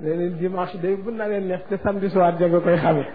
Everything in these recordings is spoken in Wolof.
nee leen dimanche day bu na leen neex te samedi soir ja nga koy xame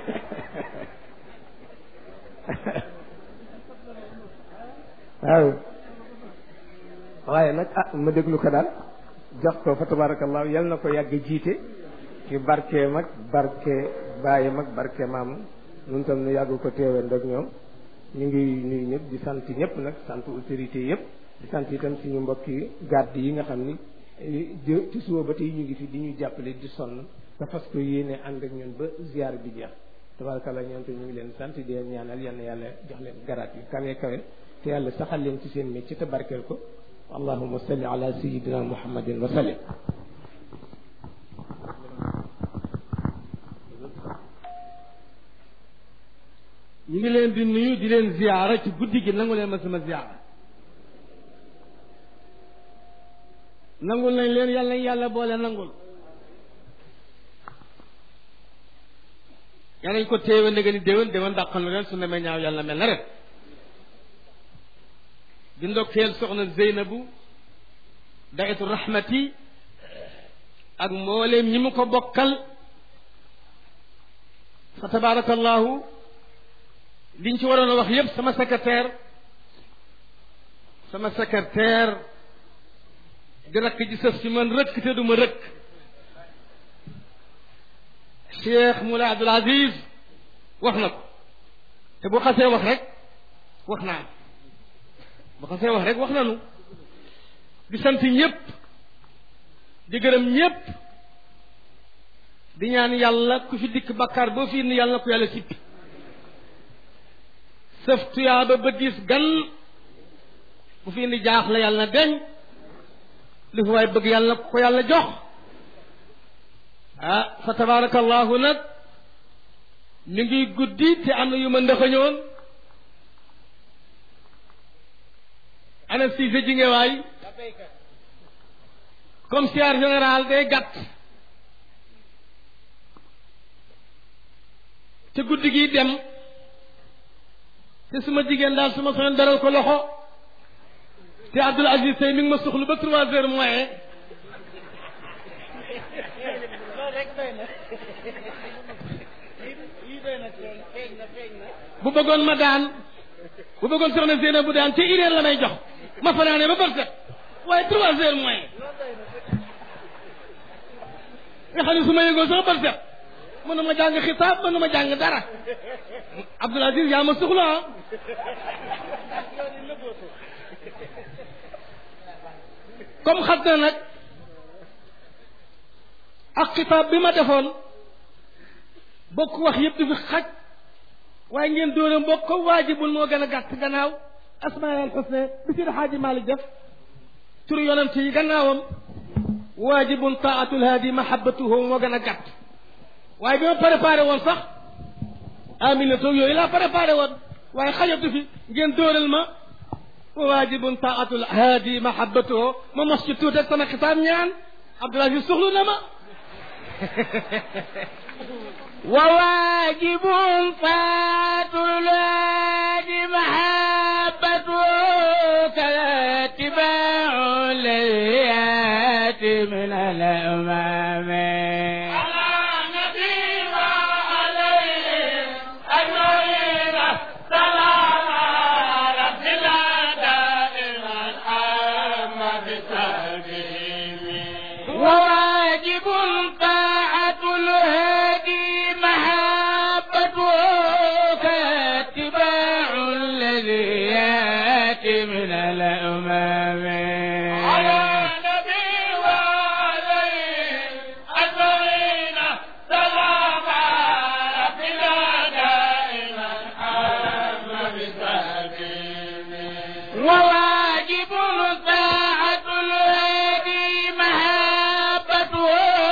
waaw waaye nag ah ma déglu ko daal jox ko fa tabarakallahu yal na ko yàgg jiite ci barke mag barke bàyyi mag barke maam nun tam nu yàgg ko teewee ndag ñoom ñu ngi nuyu ñëpp di sant ñëpp nag sant autorité yëpp di sant itam suñu mbokki garde yi nga xam ni jë ci suba ba tey ñu ngi fi di ñu jàppale di sonn te fas ko yéene ànd ak ñun ba ziar bi jeex tabarakallah ñoom te ñu ngi leen sant di leen ñaanal yal na yàlla jox leen garaat yu kawe kawe te yàlla saxal leen ci seen métier te barkeel ko allahumma salli ala sayyidina muhammadin wa sallim ñu ngi leen di nuyu di leen ziyaara ci guddi gi nangu leen ma sama ziyaara nangul nañ leen yàlla nañ yàlla boole nangul yàlla nañ ko téewe ndege ni déwén déwén dàqal na leen su nemee ñaaw yàlla mel na ren di ndokkeel soxna Zeynabu daitu rahmati ak mbooleem ñi mu ko bokkal fa tabarakallahu liñ ci waroon a wax yépp sama secrétaire sama secrétaire di rakk ji sëf ci man rëkk te du ma rëkk Cheikh Moulay Abdoul Aziz wax na ko te bu xasee wax rek wax naa bu xasee wax rek wax nanu di sant ñépp di gërëm ñépp di ñaan yàlla ku fi dikk bakkaar boo fi indi yàlla na ko yàlla sippi sëf tuyaaba ba diis gan bu fi indi jaaxle yàlla na deñ li fi waay bëgg yàlla na ko yàlla jox ah fa tabarakallahu nag ñu ngi guddi te am na yu ma ndëxañoon ana siise ji nge waay commissaire général day gàtt te guddi gi dem te suma jigéen daal suma soxla daral ko loxo te Abdoul Aziz Sey mi ngi ma soxlu ba trois heures moyen bu bëggoon ma daan bu bëggoon soxna Zeyna bu daan te une heure la may jox ma fanaane ba bërset waaye trois heures moyen nga xam ne su ma yëgoo sax bërset mënu ma jàng xitaab mënu ma jàng dara Abdoul Aziz yaa ma soxla ah comme xam na nag ak xitaab bi ma defoon bokk wax yëpp du fi xaj waaye ngeen dóore mbokk ko waajibul moo gën a gàtt gannaaw asmaal xusne bi si xaaji Maalik def tur yonent yi gannaawam waajibun taatul haadi mahabbatuhu moo gën a gàtt waaye bi ma préparé woon sax amina toog yooyu laa préparé woon waaye xajatu fi ngeen dóoral ma waajibun taatul haadi mahabbatuhu ma mos ci tuuti ak sama xitaab ñaan Abdoul Aziz soxlu na ma وواجب فاتل الوادي محبته كذا اتباع الذيات من الأمام وواجب طاعة الهادي محبته كاتباع الذي ياتي من الأمام على نبي وعليه أجمعين سلام ربنا دائما حمد بسبيله وواجب طاعة الهادي محبته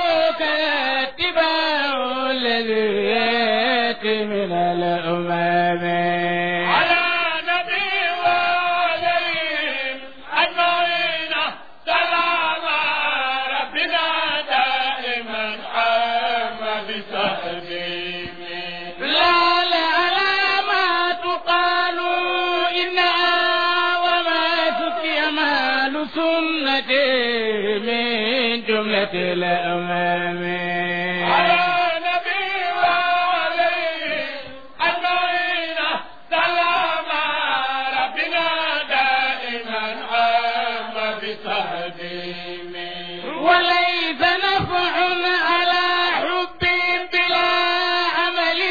كاتباع الذي ياتي من الأمام على نبي وعليهم أجمعين سلام ربنا دائما حمد بسبيله لا لا لا ما تقال إنها وما سقي مال سنتي من جملة الأمام آمين على نبي وعليه أجمعين سلام ربنا دائما عام بتهديمه وليس نفع على حب بلا عمل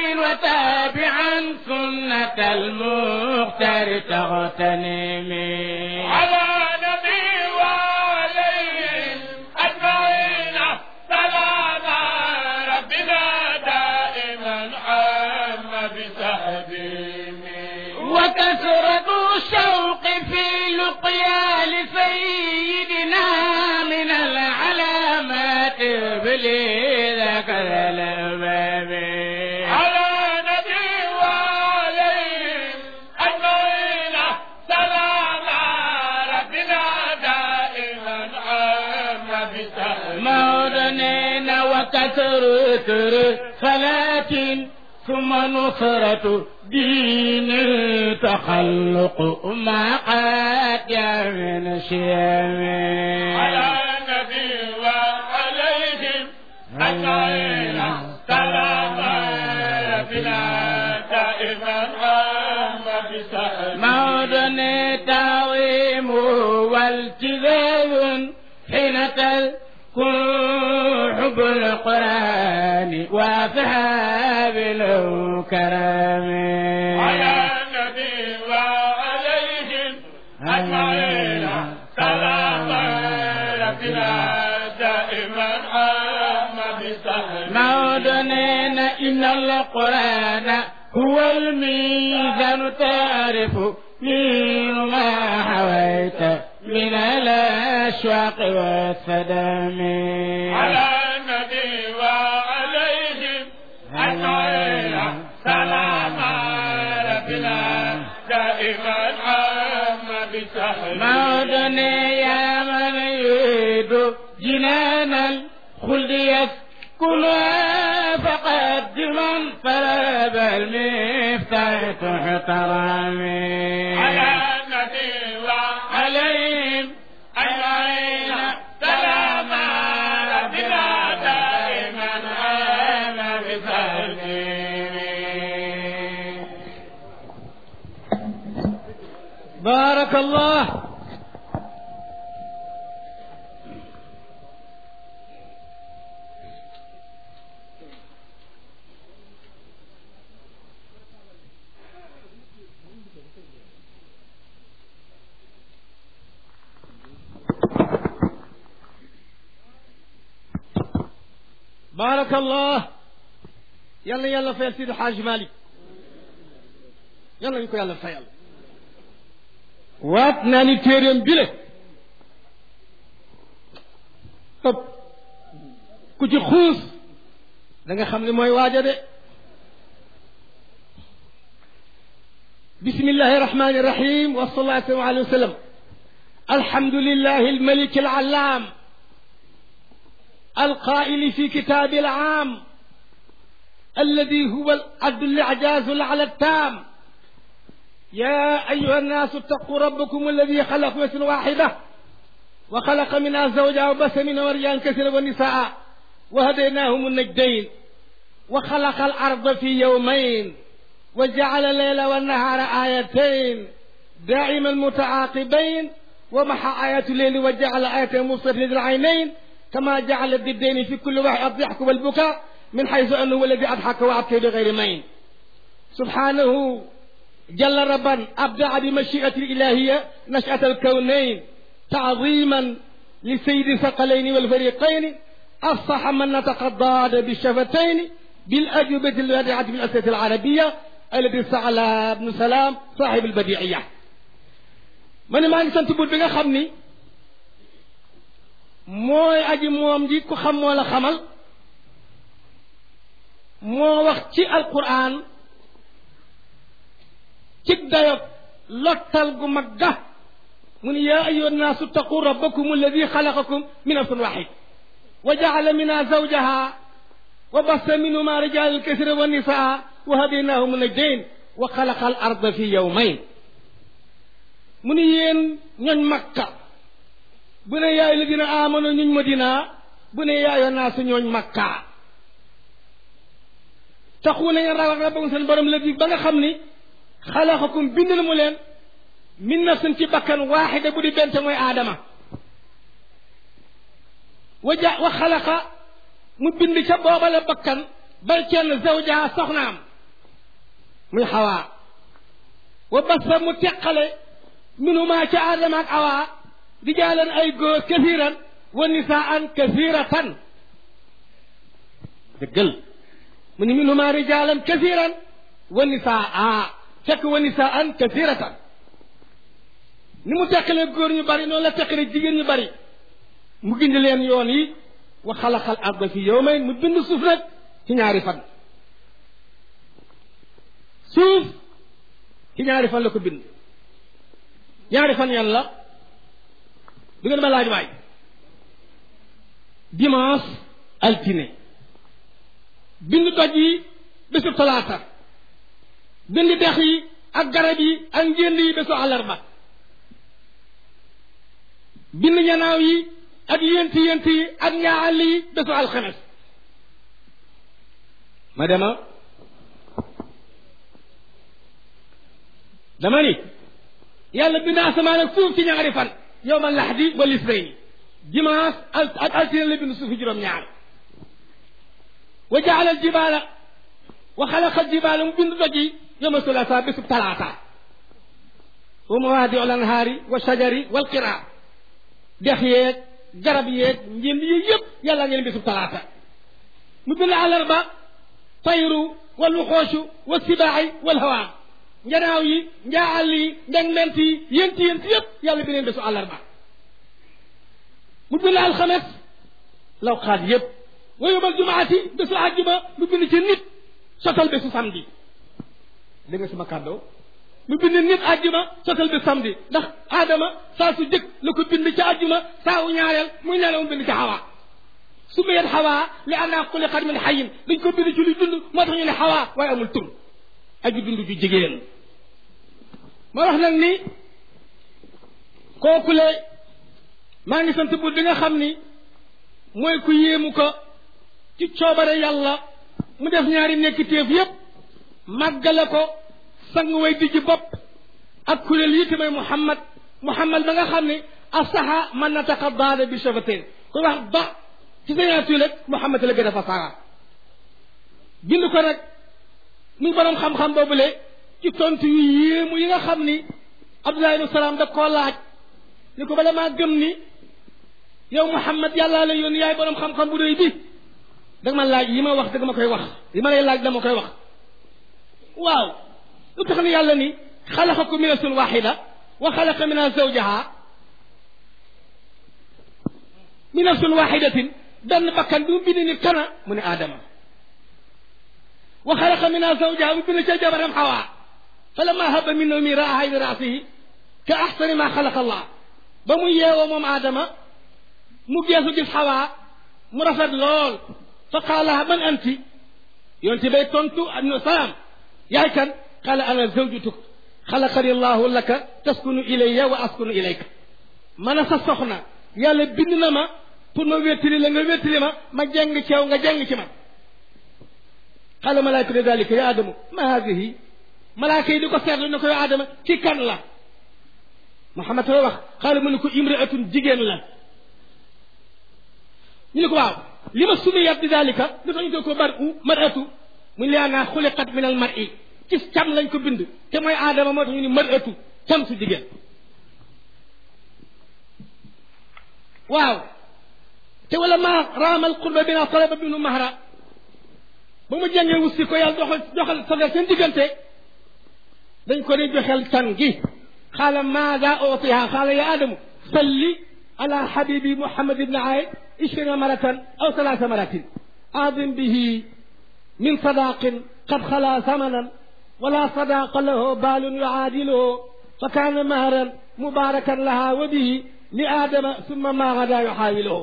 وتابعا سنة المختار تغتنمي على نبي وعليه أجمعين سلام ربنا دائما عام بتهديمه وكثرة الشوق في لقيا لسيدنا من العلامات بلي ذكر الأمام على نبي وعليه أجمعين سلام ربنا دائما عام بتهديمه مولنا وكثرة صلاة ثم نصرة دين تخلق ما قد من شيم على النبي وعليهم أجمعين سلام ربنا دائما عام بسهل مودن تعظيم والتزام حين تكون حب القرآن وأصحاب الكرام على النبي وعليهم أجمعين سلام ربنا دائما عام بسهل مودنين إن القرآن هو الميزان تعرف من ما حويت من الأشواق والسدم على النبي وعليهم أجمعين سلام ربنا دائما عام بسهل مودني يا من يريد جنان الخلد يسكنها فقدما فلا بل مفتاح تحترمي على النبي عليهم أجمعين سلام ربنا دائما عام بسهل بارك الله بارك الله يلا يلا فيل سيد الحاج مالك يلا نكو يلا فيل waat naa ni téeréem bile ëpp ku ci xuus da nga xam ne mooy waaja de bismillahi irrahmani irrahim wa sallallahu alayhi wa sallam alhamdulillahi almalik alalam القائل في كتاب العام الذي هو العدل الإعجاز على التام يا أيها الناس اتقوا ربكم الذي خلق نفس واحدة وخلق منها زوجها وبث منها رجالا كثيرا ونساء وهديناهم النجدين وخلق الأرض في يومين وجعل الليل والنهار آيتين دائما متعاقبين ومحى آية الليل وجعل آية مبصرة للعينين كما جعل الضدين في كل واحد الضحك والبكاء من حيث أنه هو الذي أضحك وأبكى بغير مين سبحانه جل ربا أبدع بمشيئة الإلهية نشأة الكونين تعظيما لسيد الثقلين والفريقين أفصح من نتقضى بالشفتين بالأجوبة البديعة من الأسئلة العربية الذي سأل ابن سلام صاحب البديعية من ما ngi sant buur bi nga xam ni mooy aji moom ji ku xam moo la xamal moo wax ci alquran ci dayob lottal gu mag ga mu ni yaa ayuha nnaasu taqu rabbakum alladi xalaqakum min nafsin waxid wa jaala minha zawjaha wa bassa minhuma rijalan kasira wa nisaa wa hadaynahum najdayn wa xalaqa al arda fi yawmayn mu ni yéen ñooñ makka bu ne yaay la dina amano ñuñ madina bu ne yaayoo naa su ñooñ makkaa taxu na ngeen ragal rabbakum seen borom la di ba nga xam ni xalaxakum bind na mu leen min nafsin ci bakkan waaxida bu di bente mooy aadama wa ja wa xalaqa mu bind ca boobale bakkan bal kenn zawjaha soxnaam muy xawaa wa basa mu teqale minumaa ca aadama ak awaa rijaalan ay góor kasiran wa nisaan kasiratan dëggal mu ni minumaa rijaalan kasiran wa nisaa fekk wa nisaan kasiratan ni mu teqalee góor ñu bari noonu la teqalee jigéen ñu bari mu gind leen yoon yi wa xalaqal arda fi yawmayn mu bind suuf nag ci ñaari fan suuf ci ñaari fan la ko bind ñaari fan yan la du ngeen ma laaj waay dimanche altine bind doj yi bésu talaata bind dex yi ak garab yi ak njënd yi bésu àllarba bind ñanaaw yi ak yénti yénti yi ak ñaal yi bésu alxames ma dema dama ni yàlla bind asamaan ak suuf ci ñaari fan yow ma laxdi wal isnayni dimanche ak altine la bind suufi juróom-ñaar wa jaala al jibaala wa xalaqa al jibaala mu bind doj yi yow ma sulasa bésub talaata wa mawaadi al anhaari wa shajari wal qiraa dex yeeg garab yeeg njënd yi yëpp yàlla ngeen bésub talaata mu bind àllarba tayru wal wuxoosu wa sibaaxi wal hawaa njanaaw yi njaal yi ndeg ment yi yénti yénti yëpp yàlla bi leen bésu àllarba mu bind alxames lawxaat yëpp wa yóbbal jumaati bésu àjjuma mu bind ci nit sotal bésu samedi dégg nga sama kàddoo mu bind nit àjjuma sotal bésu samedi ndax aadama saa su jëkk la ko bind ci àjjuma saa wu ñaareel muy nelaw mu bind ci xawaa su mayet xawaa li annaa xuliqat min xayin dañ ko bind ci luy dund moo tax ñu ne xawaa waaye amul tur aju dund ju jigéen ma wax nag ni kookule maa ngi sant buur bi nga xam ni mooy ku yéemu ko ci coobare yàlla mu def ñaari nekk téef yépp màggale ko sang way dijji bopp ak kuréel yi te mooy muhammad muhammad ba nga xam ni asaha man nataqa daada bi shafatain koy wax ba ci signature rek muhammad la gën a fasaara bind ko nag muy borom xam-xam boobule ci tontu yu yéemu yi nga xam ni abdullah ibn salaam da koo laaj ni ko bala maa gëm ni yow muhammad yàllaa la yónni yaay borom xam-xam bu rëy bi danga ma laaj yi ma wax danga ma koy wax yi ma lay laaj dama koy wax waaw lu tax ni yàlla ni xalaqakum min nafsin waxida wa xalaqa minha zawjaha min nafsin waxidatin benn bakkan bi mu bind nit kana mu ne aadama wa xalaqa minha zawjaha mu bind ca jabaram xawaa falamma haba min nawmi raaha bi raasihi ka axsani ma xalaqa allah ba mu yeewoo moom aadama mu geesu gis xawaa mu rafet lool fa qaalaha man anti yonte bay tontu ibnu salaam yaay kan qaala ana zawjutuk xalaqani allahu laka taskunu ilayya wa askunu ilayka man a sa soxna yàlla bind na ma pour ma wéttali la nga wéttali ma ma jàng ci yow nga jàng ci man qaala malaikatu dalika ya adamu ma hadihi malaaka yi di ko seetlu ne ko yow adama ci kan la Muhammad la wax xaala mu ne ko imraatun jigéen la ñu ne ko waaw li ma sumiyat bi dalika lu tax ñu ko ko bar u maratu mu ne laa xuliqat min al mar'i ci cam lañ ko bind te mooy aadama moo tax ñu ni maratu cam su jigéen waaw te wala ma raamal qurba bina talaba binu mahra ba mu jàngee wussi ko yàlla doxal doxal sagar seen diggante dañ ko ne joxel can gi xaala maada utiha xaala ya adamu salli ala habibi muhammad ibn aid ishirina maratan aw salaasa maratin adim bihi min sadaqin qad xala samanan wala sadaqa lahu baalun yuaadiluhu fa kaana mahran mubarakan laha wa bihi li aadama summa ma gada yuxaawiluhu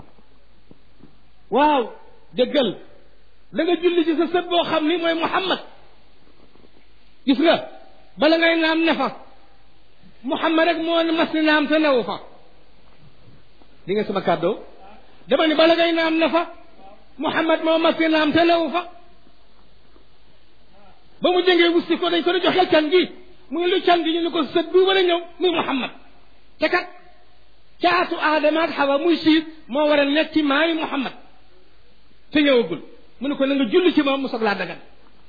waaw dëggal da nga julli ci sa sët boo xam ni mooy muhammad gis nga bala ngay naam ne fa muhammad rek moo mas ni naam te newu fa di nga sama kàddoo dama ni bala ngay naam ne fa Muhammad moo mas fi naam te newu fa ba mu jëngee wusti ko dañ ko di joxel can gi mu ngi lu can gi ñu ni ko sët bi war a ñëw muy Muhammad te kat caatu aadama ak xawa muy siit moo war a nekk ci maayi Muhammad te ñëwagul mu ne ko na nga julli ci moom mu soog laa dagan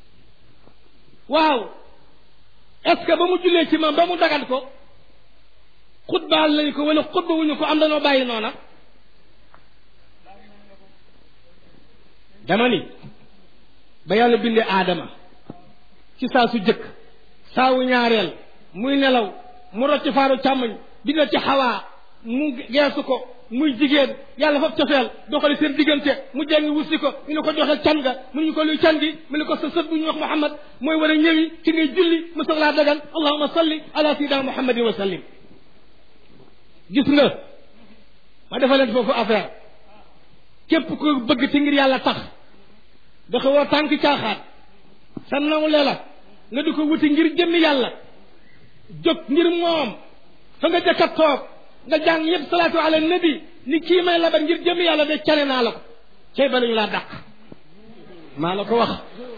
waaw est ce que ba mu jullee ci moom ba mu dagan ko xutbaal lañ ko wala xutba wuñu ko am danoo bàyyi noona dama ni ba yàlla bindee aadama ci saa su jëkk saawu ñaareel muy nelaw mu rocc faaru càmmoñ bind ci xawaa mu geesu ko muy jigéen yàlla foofu cofeel doxali seen diggante mu jàngi wusi ko ñu ne ko joxe can ga mu ñu ko luy can gi mu ne ko sa sët bu ñuy wax Muhammad mooy war a ñëwi ci ngay julli mu soog laa dagan allahuma salli ala sayyidina muhammadin wa sallim gis nga ma defa leen foofu affaire képp ko bëgg ci ngir yàlla tax dafa woo tànk caaxaat sa nawle la nga di ko wuti ngir jëmmi yàlla jóg ngir moom fa nga jëkk a toog nga jàng yëpp salaatu ala nabi ni kii may labat ngir jëmmi yàlla de cane naa la ko cay ba lañu laa dàq maa la ko wax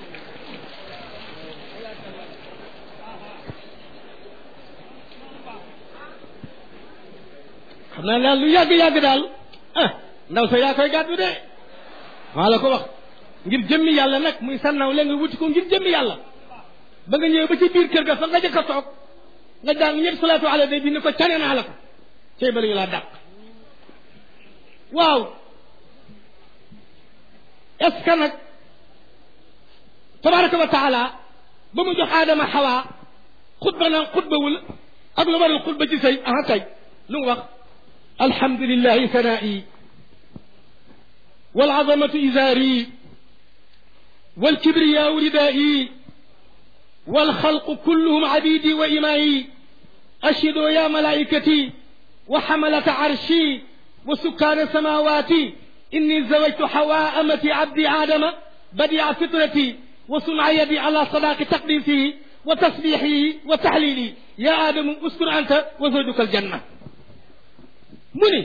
xam naa daal lu yàgg-yàgg daal ah ndaw sa yaa koy gàddu de maa la ko wax ngir jëmmi yàlla nag muy sannaw la nga wuti ko ngir jëmmi yàlla ba nga ñëw ba ci biir kër ga fa nga jëkk a toog nga jàng ñëpp salaatu ala nabi ni ko cane naa la ko cay ba lañu laa dàq waaw est ce que nag tabaraka wa taala ba mu jox aadama xawaa xutba naan xutbawul ak lu waral xutba ci sëy aha kay lu mu wax alhamdulillahi sanaa'i والعظمة إزاري والكبرياء ردائي والخلق كلهم عبيدي وإمائي أشهدوا يا ملائكتي وحملة عرشي وسكان سماواتي إني زوجت حواء أمتي عبدي آدم بديع فطرتي وصنع يدي على صداق تقديسه وتسبيحه وتحليلي يا آدم اسكن أنت وزوجك الجنة مني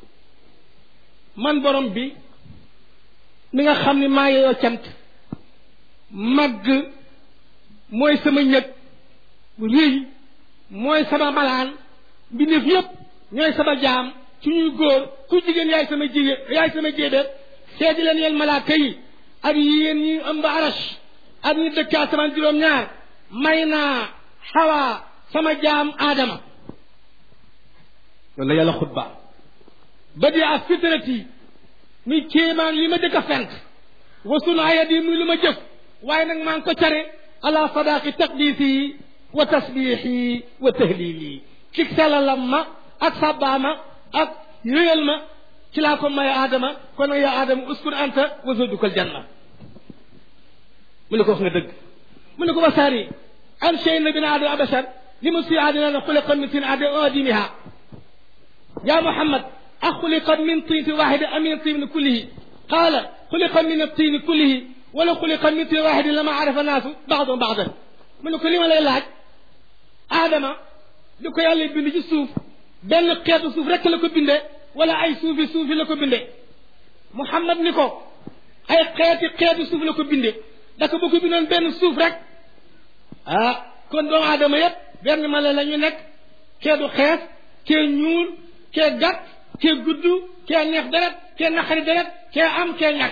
من برم بي mi nga xam ni maa yeyoo cant màgg mooy sama ñëg rëy mooy sama malaan mbindeef yépp ñooy sama jaam ci ñuy góor ku jigéen yaay sama jigéen yaay sama jéebéer seedi leen yéen malaaka yi ak yéen ñi ëmb arash ak ñi dëkk asamaan juróom-ñaar may naa xawaa sama jaam aadama loolu la yàlla xutba ba di ak fitrati muy kéemaan li ma dëkk a fent wasun ayat yi muy lu ma jëf waaye nag maa ngi ko care ala sadaaqi taqdisi wa tasbiixi wa tahlili ci selalam ma ak sabbaama ak yëyal ma ci laa ko may aadama kon nag yaa aadama uskun anta wa zawjukal janna mu ne ko wax nga dëgg mu ne ko wasaari an shay na bin aadama abashar li mu si aadina ne xuliqa min tin aadimiha يا محمد أخلق من طين واحد أم من طين كله قال خلق من الطين كله ولو خلق من طين واحد لما عرف الناس بعضهم بعضا من كل ما لا يلاج آدم لكو يالله بند ci suuf benn xeetu suuf rek la ko bindee wala ay suufi suufi la ko bindee Muhammad ni ko ay xeeti xeetu suuf la ko bindee daka bu ko bindoon benn suuf rek ah kon doomu aadama yépp benn mala la ñu nekk kee du xees kee ñuul kee gàtt kee gudd kee neex deret kee naqari deret kee am kee ñàkk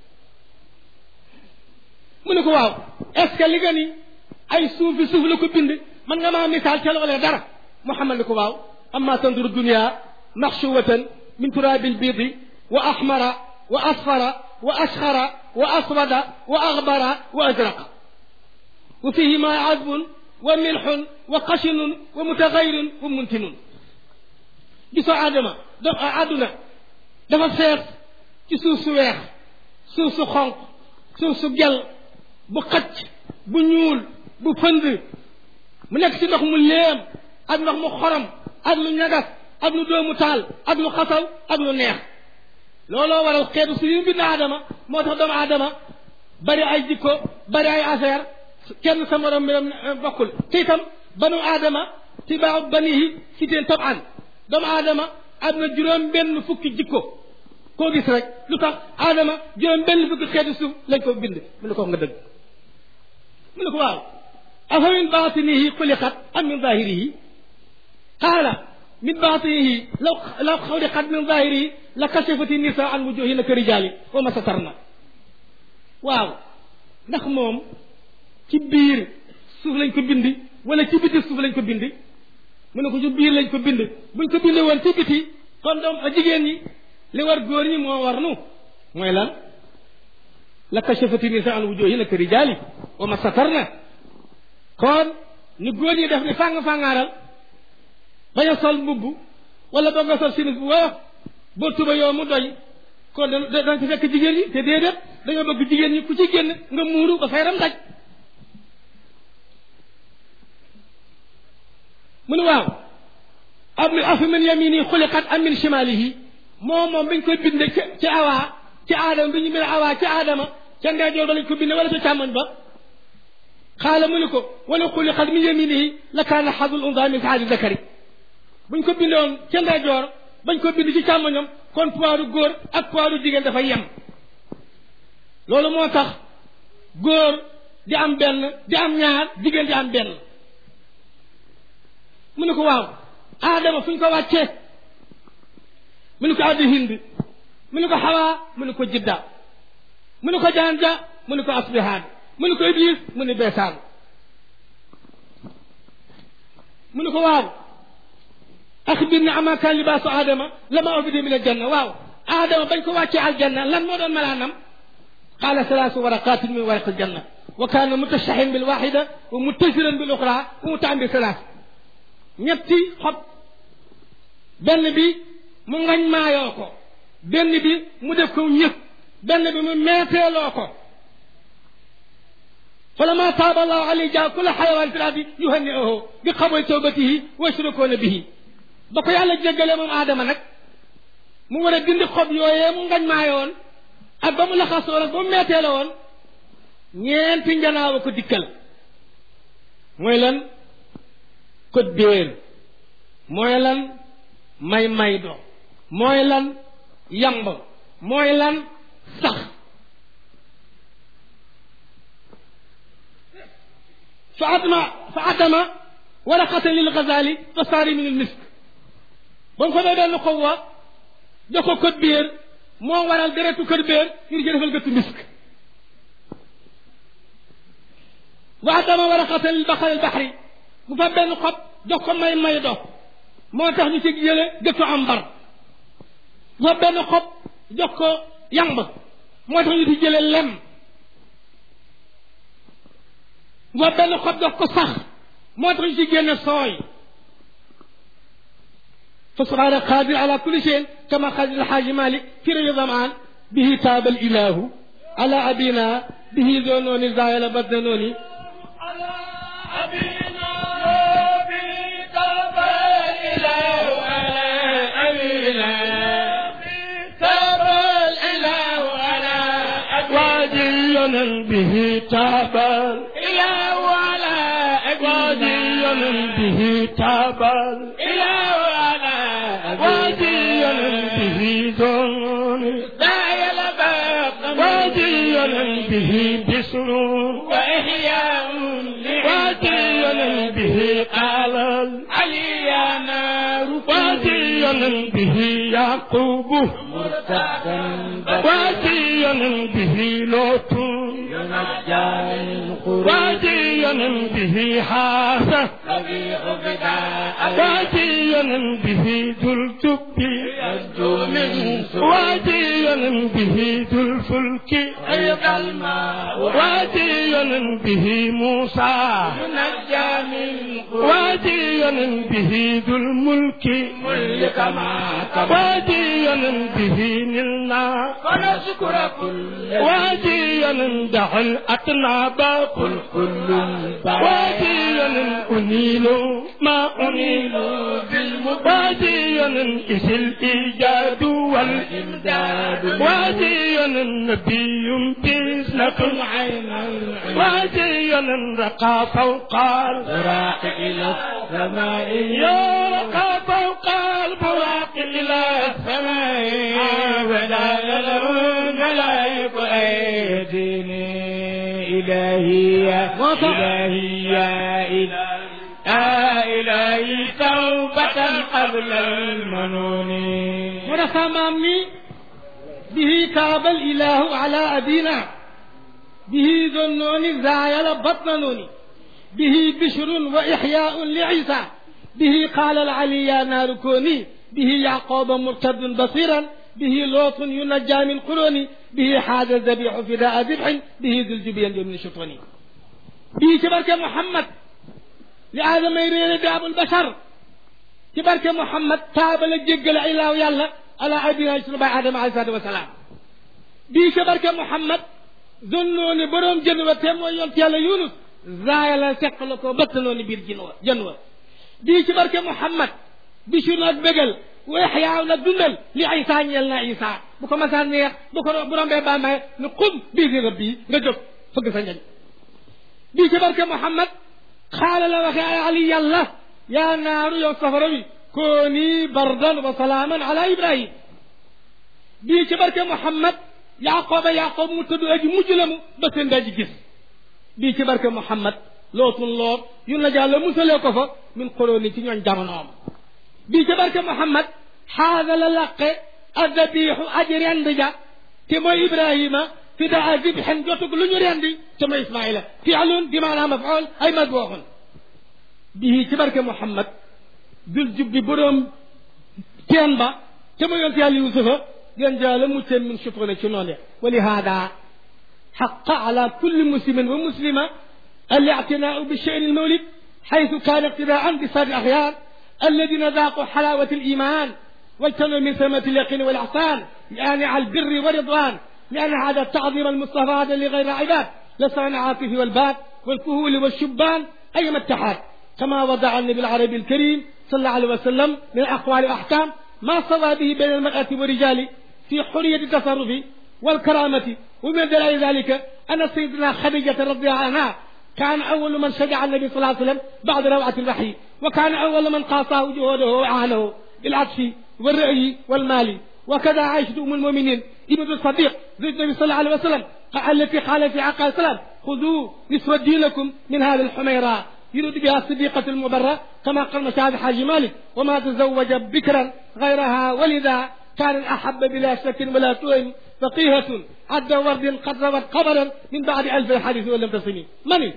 mu ne ko waaw est ce que li nga ni ay suufi suuf la ko bind man nga maa misaal ca loolee dara Muhammad ni ko waaw amma tanduru dunia maxshuwatan min turabi lbidi wa ahmara wa asfara wa ashxara wa aswada wa aghbara wa azraqa wa fihima azbun wa milxun wa qashinun wa mutagayrun wa muntinun gisoo aadama do àdduna dafa fees ci suuf su weex suuf su xonq suuf su gel bu xacc bu ñuul bu fënd mu nekk ci ndox mu léem ak ndox mu xorom ak lu ñagas ak lu doomu taal ak lu xasaw ak lu neex looloo waral xeetu su yu bind aadama moo tax doomu aadama bari ay jikko bari ay affaire kenn sa morom mbiram bokkul te itam banu aadama tibaaw banihi si teen tab an doomu aadama am na juróom benn fukki jikko koo gis rek lu tax aadama juróom benn fukki xeetu suuf lañ ko bind mu ne ko nga dëgg mu ne ko waaw afa min baatinihi xuliqat am min zahirihi qaala min baatinihi law law xuliqat min zahirihi la kashafati nisa an wujuhina ka rijaali wa ma satarna waaw ndax moom ci biir suuf lañ ko bindi wala ci biti suuf lañ ko bindi mu ne ko ci biir lañ ko bind buñ ko bindee woon ci biti kon doom a jigéen ñi li war góor ñi moo war nu mooy lan la kashafati nisa an wujuhina ka rijaali wa ma satarna kon ni góor ñi def ni fàng-fàngaaral bañ a sol mbubb wala ba nga sol simis bu woyof boo tuba yow mu doy kon da dañ ci fekk jigéen ñi te déedéet dañoo bëgg jigéen ñi ku ci génn nga muuru ba fayram daj mu ne waaw am afa min yamini xuliqat am min shimalihi moom moom biñ koy binde ci ci awaa ci aadama bi ñu bind awaa ci aadama ca ndeyjoor ba lañ ko binde wala ca càmmoñ ba xaala mu ne ko wala xuliqat min yaminihi la kaana xadul unsa min saadi zakari buñ ko bindoon ca ndeyjoor bañ ko bind ci càmmoñam kon poidu góor ak poidu jigéen dafay yem loolu moo tax góor di am benn di am ñaar jigéen di am benn mu ne ko waaw aadama fu ñu ko wàccee mu ne ko addi hind mu ne ko xawaa mu ne ko jidda mu ne ko janja mu ne ko asbihaan mu ne ko iblis mu ne beesaan mu ne ko waaw axbir ni ama kaan libaasu aadama lama ubida min aljanna waaw aadama bañ ko wàccee aljanna lan moo doon malaanam qaala salaasu waraqatin min waraq aljanna wa kaana mutashahin bil waxida wa muttasiran bil oxra wa mutaam bi salaas ñetti xob benn bi mu ngañ maayoo ko benn bi mu def ko ñëpp benn bi mu meeteeloo ko فلما تاب الله عليه جاء كل حيوان في الارض يهنئه بقبول توبته ويشركون به ba ko yàlla jéggalee moom aadama nag mu war a dindi xob yooyee mu ngañ maayoon ak ba mu laxasoo nag ba mu meetee la woon ñeenti njanaaw a ko dikkal mooy lan ko déer mooy lan may may do mooy lan yamb mooy lan sax fa adma fa adama waraqatan lil gazali fa saari min al misk ba mu fa dee benn xob wa jox ko code biir moo waral deretu code biir ngir ci defal gëttu misk wa adama waraqatan lil baxari al baxri mu fa benn xob jox ko may may do moo tax ñu ci jële gëttu ambar mu fa benn xob jox ko yamb moo tax ñu ci jële lem mu fa benn xob jox ko sax moo tax ñu ci génne sooy فسبحان قادر على كل شيء كما قال الحاج مالك في رجل ظمآن به تاب الإله على أبينا به ذنون زايل بدنوني على أبينا به تاب الإله على أبينا تاب الإله على واديا به تاب إله على واديا أبينا به تاب إله على واديا أبينا به ذنون زايل بدنوني واديا به بسر وإحياء واديا لعباد به قال علي يا نار واديا به يعقوب مرتدا واديا به لوط ينجى من قرون واديا به حاسة ربيع بداء واديا به ذو الجب يبدو من سوء واديا به ذو الفلك غيظ الماء واديا به موسى ينجى من قرون واديا به ذو الملك ملك ما كبر واديا به نلنا فنشكر كل واديا دع الأطناب قل كل واديا أنيل ما أنيل بالمبين واديا إذ الإيجاد وال الإمداد واديا نبي بإذنة عين العين واديا رقى فوق البراق وراق إلى السماء يا رقى فوق البراق إلى السماء ولا له ملائك أيديني إلهي يا إلهي يا إلهي يا إلهي توبة قبل المنون ورفع مامي به كاب الإله على أبينا به ذنون زايل بطنون به بشر وإحياء لعيسى به قال العلي يا نار كوني به يعقوب مرتد بصيرا به لوط ينجى من قرون به حاز الذبيح فداء ذبح به ذو الجبين من شطوني به تبارك محمد لآدم يرين بأبو البشر تبارك محمد تاب لجيجل إله يلا على أبينا يسلم آدم عليه الصلاة والسلام به تبارك محمد ظنوني بروم جنوة تيمو يونت يالا يونس زايلا سقلكو بطنوني بير جنوة جنوة bii ci barke Muhammad bisu nag bégal weexyaaw nag dundal li Isa ñeel na Isa bu ko masaan neex bu ko bu rombee ba may ne xum bii di rëbb yi nga jóg fëgg sa njañ bii ci barke Muhammad xaala la waxee ay ali yàlla yaa naaru yow safara wi kooni bardan wa salaaman ala Ibrahim bii ci barke Muhammad Yaqooba Yaqoob mu tëdd aji mujj la mu ba seen daji gis bii ci barke Muhammad lootun loor yu na jàlla musalee ko fa min xolooni ci ñooñ jamonoom bii ca barke Muhammad xaaga la laqe addabiixu aji rend ja te mooy Ibrahima fi daa zibxen jotug lu ñu rendi te mooy Ismaila fiilun bi maanaam mafool ay madwooxun bii ci barke Muhammad dul jubbi boroom teen ba te mooy yonte yàlla Yuusufa gën jàlla mucceen min shutrina ci noonu wa li haada xaqa ala kulli muslimin wa muslima الاعتناء بالشأن المولد حيث كان اقتداء بسائر الأخيار الذين ذاقوا حلاوة الإيمان واجتنوا من ثمة اليقين والإحسان لآنع البر والرضوان لأن هذا التعظيم المصطفى هذا لغير عباد لسان العاطف والباب والكهول والشبان أيما اتحاد كما وضع النبي العربي الكريم صلى الله عليه وسلم من أقوال وأحكام ما صلى به بين المرأة والرجال في حرية التصرف والكرامة ومن دلائل ذلك أن سيدنا خديجة رضي الله عنها كان أول من شجع النبي صلى الله عليه وسلم بعد روعة الوحي وكان أول من قاصاه جهوده وأهله بالعطف والرأي والمال وكذا عائشة أم المؤمنين ابن الصديق زوج النبي صلى الله عليه وسلم التي قال في عقل السلام خذوا نصف دينكم من هذه الحميراء يريد بها الصديقة المبرة كما قال مشاهد حاج مالك وما تزوج بكرا غيرها ولذا كان الأحب بلا شك ولا تهم فقيهة عد ورد قد روت قبرا من بعد ألف الحديث ولم تصني mani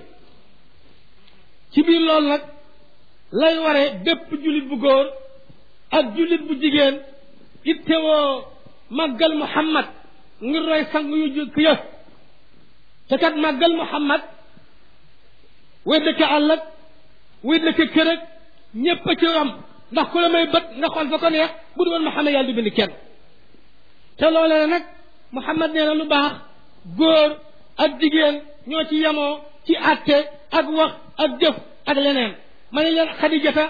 ci biir loolu nag lay waree bépp jullit bu góor ak jullit bu jigéen ittewoo màggal Muhammad ngir roy sang yu jëkk ya te kat màggal Muhammad way dëkk àll ak way dëkk kër ak ñépp a ci am ndax ku la may bët nga xool fa ko neex bu du woon Muhammad yàlla du bind kenn te loolee nag Muhammad nee na lu baax góor ak jigéen ñoo ci yemoo ci àtte ak wax ak jëf ak leneen ma ne leen Xadijata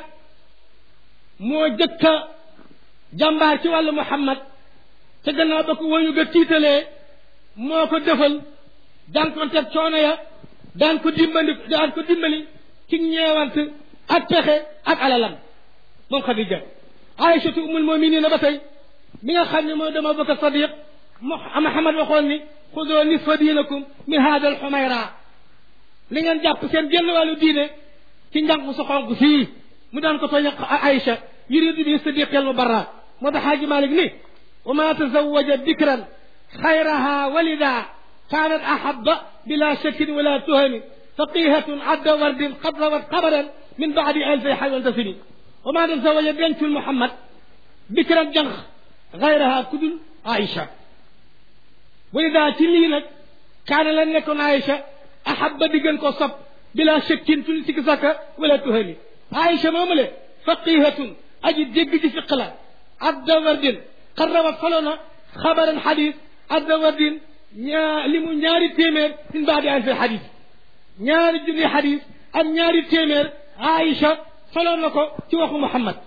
moo jëkka jàmbaar ci wàllu Muhammad te gannaaw ba ko woyu ga tiitalee moo ko defal daan ko teg coono ya daan ko dimbali daan ko dimbali ci ñeewant ak pexe ak alalam moom Xadija Aïchatu umul muminina ba tey mi nga xam ne mooy dama Abubakar Sadiq Muhammad waxoon ni xudoo nisfa diinakum min hada al xumayra li ngeen jàpp seen genn wàllu diine ci njàng su xonk fii mu daan ko tooñ Aïcha yuridu bi sadiq al mubarra moo tax Xaaji Malik ni wa ma tazawaja bikran xayraha walida kaanat ahaba bila shakkin wala tuhami faqihatun adda wardin qad rawat xabaran min baadi alfi xaywan tasini wa ma tazawaja dencul Muhammad bikran jànq xayraha kudul Aïcha walida ci lii nag kaana la nekkoon Aïcha ahaba di gën ko sob bila shakkin tul sikki sàkka wala tuhami Aïcha moomale faqihatun aji dégg ci fiq la adda wardin qad rawat solo na xabaran xadis adda wardin ñaa li mu ñaari téeméer min baadi alfi xadis ñaari junni xadis ak ñaari téeméer Aïcha solo na ko ci waxu Muhammad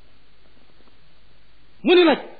mu ni nag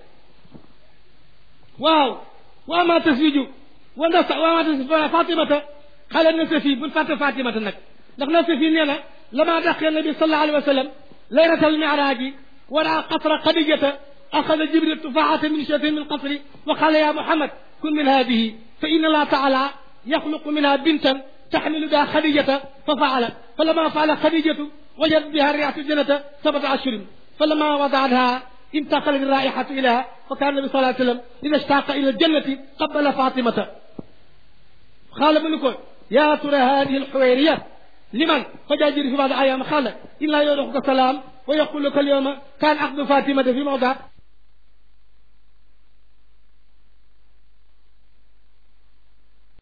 waaw waa ma taswiju wa nda waa ma taswiju fatimata xale na sa fii bul fàtte fatimata nag ndax na sa fii nee na lama daqee nabi sallallahu alayhi wa sallam laylatal miraaji wara qasra xadijata أخذ جبريل تفاحة من شيء من قصري وقال يا محمد كن من هذه فإن الله تعالى يخلق منها بنتا تحمل بها خديجة ففعلت فلما فعل خديجة وجدت بها ريحة الجنة سبعة أشهر فلما وضعتها انتقلت الرائحة إليها فكان النبي صلى الله عليه وسلم إذا اشتاق إلى الجنة قبل فاطمة قال ابن يا ترى هذه الحويرية لمن فجاء في بعض أيام قال إلا يدعوك السلام ويقول لك اليوم كان عقد فاطمة في موضع